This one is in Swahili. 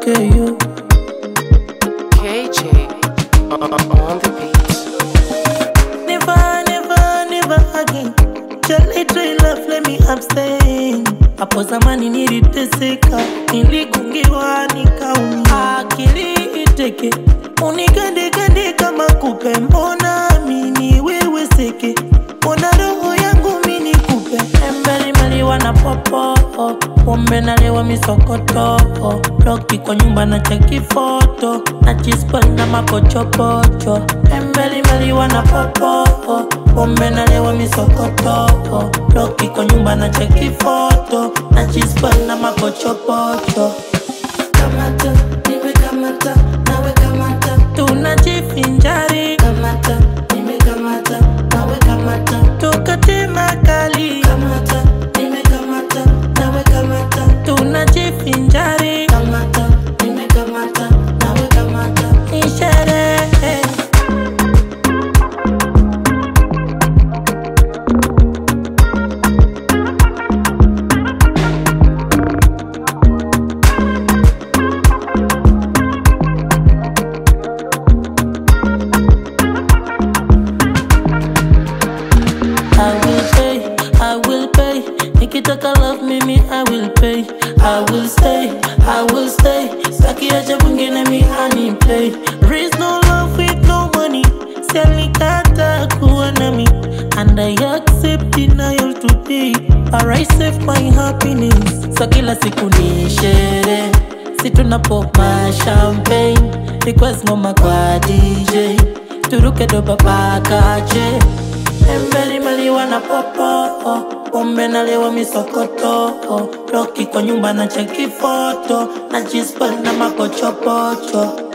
KU. KJ on the beat. Never, never, never again. Jali try love, let me abstain. Hapo zamani niliteseka, niligungiwa nikaumia, akili iteke, unikandekande kama kupe, mbona mini wewe seke, mbona roho yangu mini kupe, embelimbeli na popo, pombe nalewa misokoto, loki kwa nyumba na cheki foto, na chispa na mapochopocho, embelimbeli na popo, pombe nalewa misokoto, loki kwa nyumba na cheki foto, na chispa na mapochopocho. Kamata, nimekamata, nawe kamata, tunajivinjari. Kamata, nimekamata, nawe kamata, tukate makali. Kamata, nimekamata, nawe kamata, tunajivinjari. Kamata, nimekamata, nawe kamata, ni sherehe. I will pay, I will pay. Nikitaka love mimi, I will pay. I will stay, I will stay. Saki acha mwingine mi ani play. There is no love with no money. Sialikata kuwa nami. And I accept denial today. But I save my happiness. So kila siku ni sherehe. Si tunapoma champagne. Request ngoma kwa DJ. Turuke doba paka je. Embeli maliwa na popo Pombe nalewa misokoto Loki kwa nyumba na cheki foto Na jispa na makochopocho